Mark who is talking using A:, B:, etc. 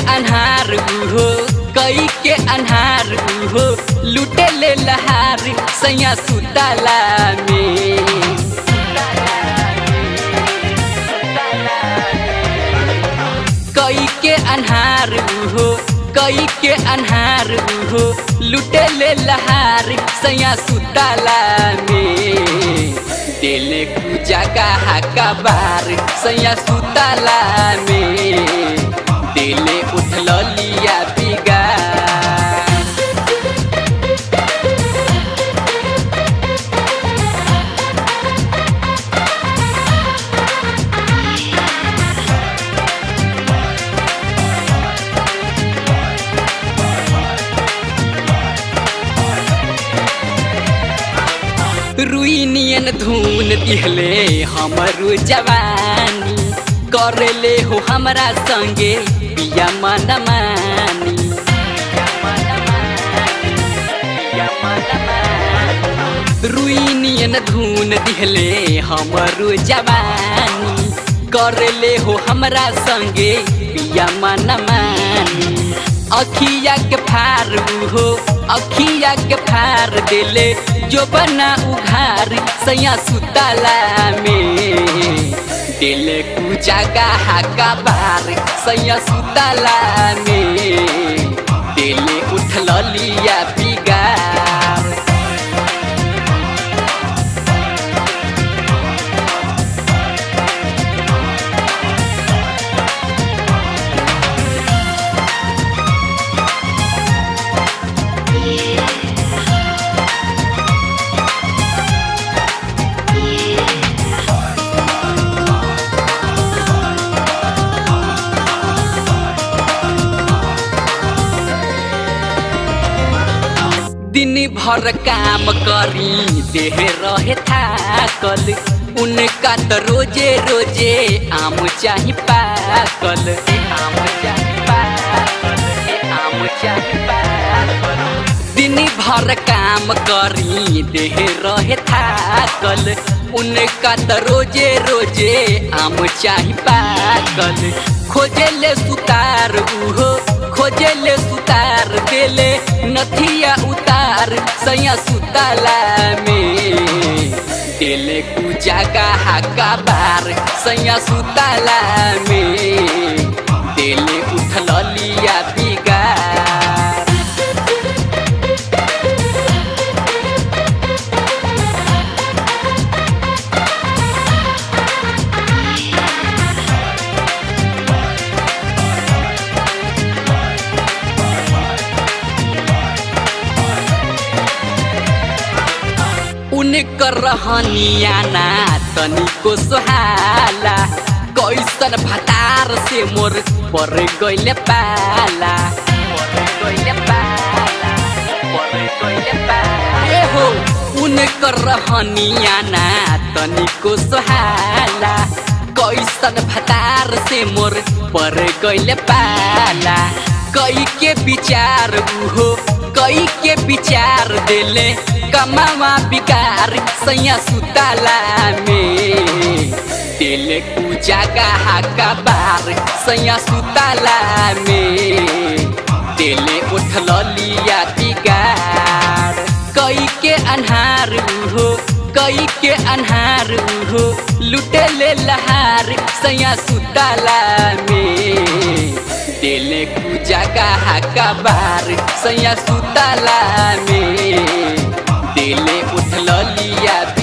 A: अन्हार हो कई के अन्हार हो लुटे ले लहार सैया सुताला में कई के अन्हार हो कई के अन्हार हो लुटे ले लहार सैया सुताला में दिले पूजा का हाका बार सैया सुताला में दिले उठल लिया बिगा रुई नियन धुन दिहले हमरू जवानी करले हो हमरा संगे पिया मन मानी रुई नियन धुन दिहले हमरू जवानी करले हो हमरा संगे पिया मन मानी अखिया के फार हो अखिया के फार दिले जो बना उघार सैया सुताला में दिले पूजा का हाका बार सैया सुताला में दिले उठल लिया बिगार दिन भर काम करी देह रहे थाकल उनका तो रोजे रोजे आम चाही पाकल ए आम चाही पाकल ए आम चाही पाकल दिन भर काम करी देह रहे थाकल उनका तो रोजे रोजे आम चाही पाकल खोजे ले सुतार उहो खोजे ले सुतार देले नथिया उतार सैया सुताला में देले पूजा का हाका बार सैया सुताला में देले उठल लिया बिगार उनकर रहनिया ना तनिको सोहाला कैसन भतार से मोर पर गइले पाला पर गइले पाला पर गइले पाला ए हो उनकर रहनिया ना तनिको सोहाला कैसन भतार से मोर पर गइले पाला कई के विचार हो कई के विचार देले कमावा बिकार सैया सुताला में दिले पूजा का हाका बार सैया सुताला में दिले उठल लिया बिगार कई के अन्हार हो कई के अन्हार हो लुटे ले लहार सैया सुताला में दिले पूजा का हाका बार सैया सुताला में दिले उठल लिया